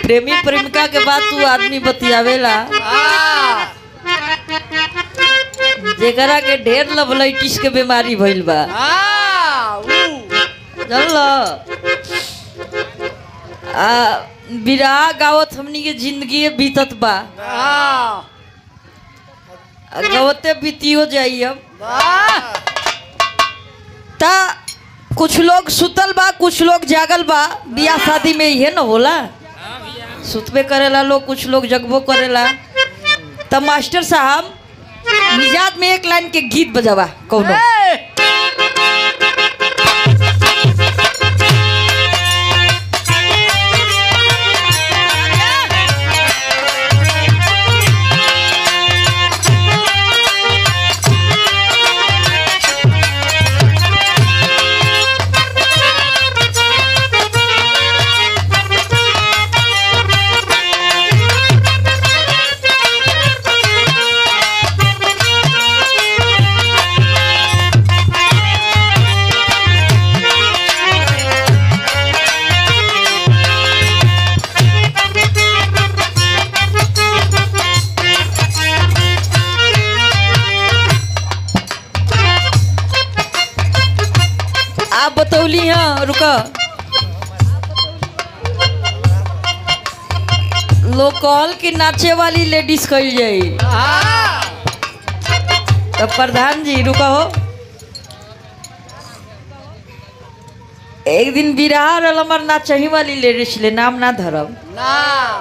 प्रेमी प्रेमिका के बात तू आदमी बतियावेला हाँ जेकरा के ढेर लवलाइटिस के बीमारी भइल बा हाँ ऊ जानल आ बिराह गावत हमनी के जिंदगी बीतत बा हाँ आ गवते बीतियो जाई अब वाह ता कुछ लोग सुतल बा कुछ लोग जागल बा बियाह शादी में इहे न होला सुतबे करेला लोग कुछ लोग जगबो करेला त मास्टर साहब निजात में एक लाइन के गीत बजावा कौनो ए! आप बतौली हाँ रुका लोग कहल कि नाचे वाली लेडीज कही जाई हाँ तो प्रधान जी रुका हो एक दिन बिराह रहल हमार नाचही वाली लेडीज ले नाम ना धरब ना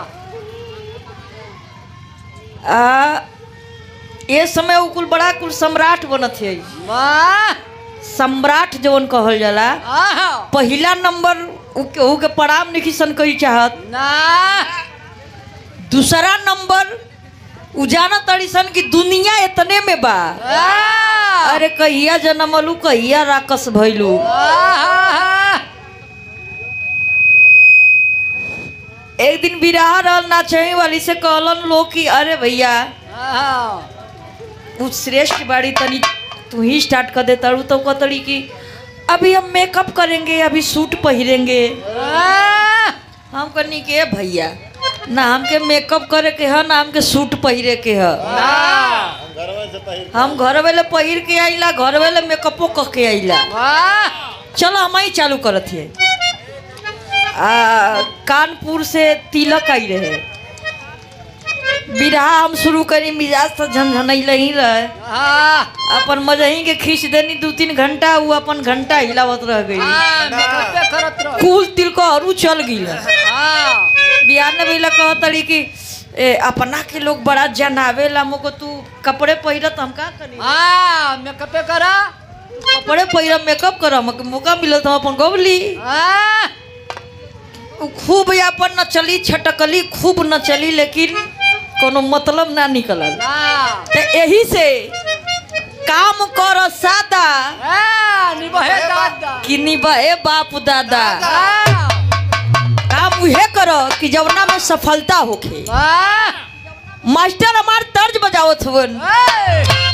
आ ये समय उ कुल बड़ा कुल सम्राट बनत है वाह सम्राट जवन कहल जाला हाँ पहिला नंबर उ केहू के प्रणाम नहीं सन कही चाहत ना दूसरा नंबर उ जाना तड़ी सन कि दुनिया इतने में बा हाँ अरे कहिया जनमलू कहिया राकस भइलू हाँ एक दिन बिराह रहल नाचही वाली से कहलन लोग कि अरे भैया हाँ उ श्रेष्ठ बाड़ी तनी तू ही स्टार्ट कर दे तड़ू तो कतड़ी कि अभी हम मेकअप करेंगे अभी सूट पहिरेंगे हाँ हम कहनी के भैया ना हमके मेकअप करे के है ना हमके सूट पहिरे के है हम घर वाले पहिर के आइला घर वाले मेकअपो क के आइला वाह चलो हम ही चालू करत है आ कानपुर से तिलक आई रहे बिरहा हम शुरू करी मिजाज तो झनझनैले ही रहे हाँ अपन मजही के खींच देनी दू तीन घंटा वो अपन घंटा हिलावत रह गई हाँ मेकअपे करत रहो कुल तिल को हरू चल गई हाँ बिहार में भी कहतड़ी कि ए, अपना के लोग बड़ा जनावेला मोको तू कपड़े पहिरत हम का करी हाँ मेकअपे करा कपड़े पहिरब मेकअप करब हमके मौका मिलत हम अपन गौली हाँ उ खूब अपन नचली छटकली खूब नचली लेकिन कोनो मतलब ना निकलल ना तो यही से काम कर सादा हाँ निबहे दादा कि निभाए बाप दादा हाँ काम उहे करो कि जवना में सफलता होखे वाह मास्टर हमार तर्ज बजावत हुवन ए!